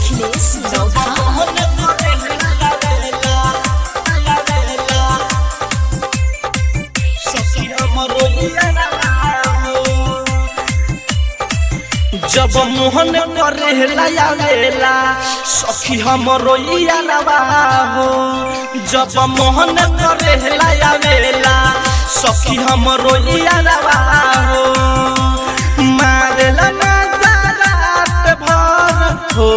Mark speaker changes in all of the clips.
Speaker 1: अखिलेश नौखा
Speaker 2: जब मोहन करेला आवेला सखी हमरो यारवा हो जब मोहन करेला आवेला सखी हमरो यारवा हो मारेला ना रात भर हो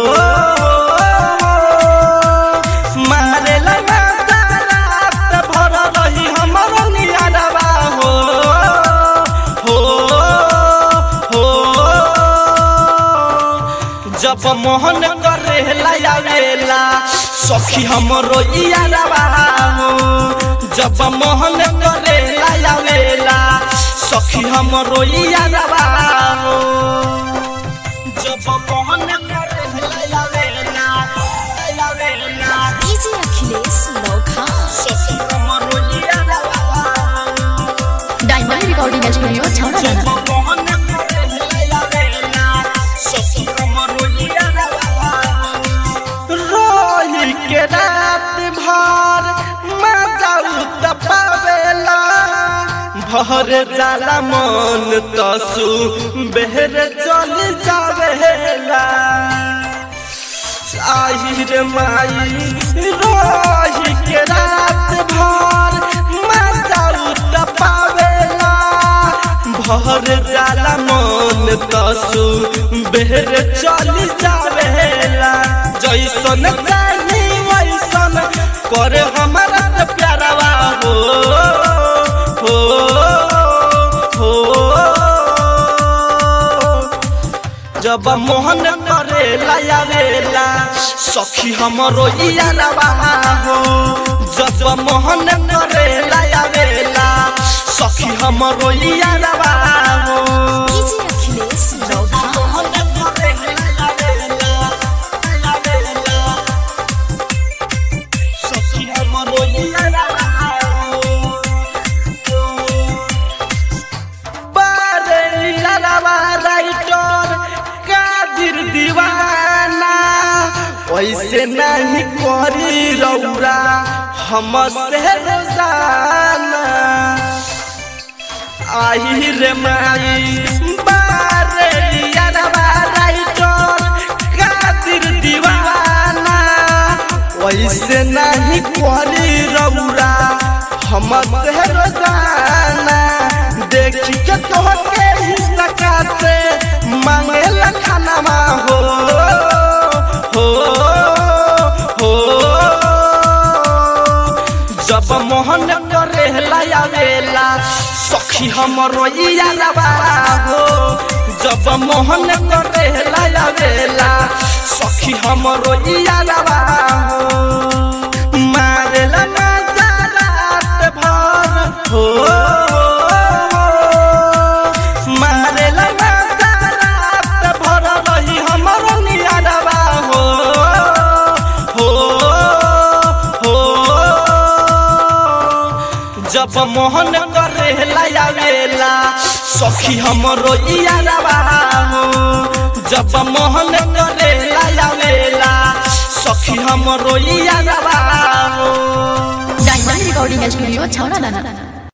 Speaker 2: मारेला ना रात भर रही हमरो यारवा हो हो हो जब मोहन करेला आवेला सखी हमरो यारवा हो जब मोहन करेला आवेला सखी हमरो यारवा हो जब मोहन करेला आवेला आवेला
Speaker 1: डीजे अखिलेश नौखा
Speaker 2: सखी हमरो यारवा हो
Speaker 1: डायमंड रिकॉर्डिंग स्टूडियो छौड़ा
Speaker 2: जब
Speaker 1: दाना
Speaker 2: मोहन करेला आवेला सखी हमरो यारवा हो रोही के रात भर मजा पावेला भर जाला मन तसु बेहर चल जावेला आहिर माई रोही के रात भर मजा पावेला भर जाला मन तसु बेहर चल जावेला जैसन चाही वैसन करे हमारा से प्यारवा हो हो हो जब मोहन करे लायावेला सखी हमरो यारवा हो जब मोहन करे लायावेला सखी हमरो यारवा हो
Speaker 1: डीजे अखिलेश नौखा
Speaker 2: मोहन करे लायावेला लायावेला सखी हमरो यारवा हो बारेलावा राइटर कादिर दीवाना वैसे नहीं करी रौरा हम से रोजाना आई रे माई बारेलावा राइटर कादिर दीवाना वैसे नहीं करी रौरा हम से रोजाना देखी के तोहके ही सका से मांगे खानामा हो हो हो जब मोहन करे लायावेला सखी हमरो यारवा हो जब मोहन करे लायावेला सखी हमरो यारवा हो मारेला ना रात भर हो मारेला ना रात भर रही हमरो यारवा हो हो हो जब मोहन करे लायावेला सखी हमरो यारवा हो जब मोहन करे लायावेला सखी हमरो यारवा हो
Speaker 1: डायमंड रिकॉर्डिंग स्टूडियो छौड़ा दाना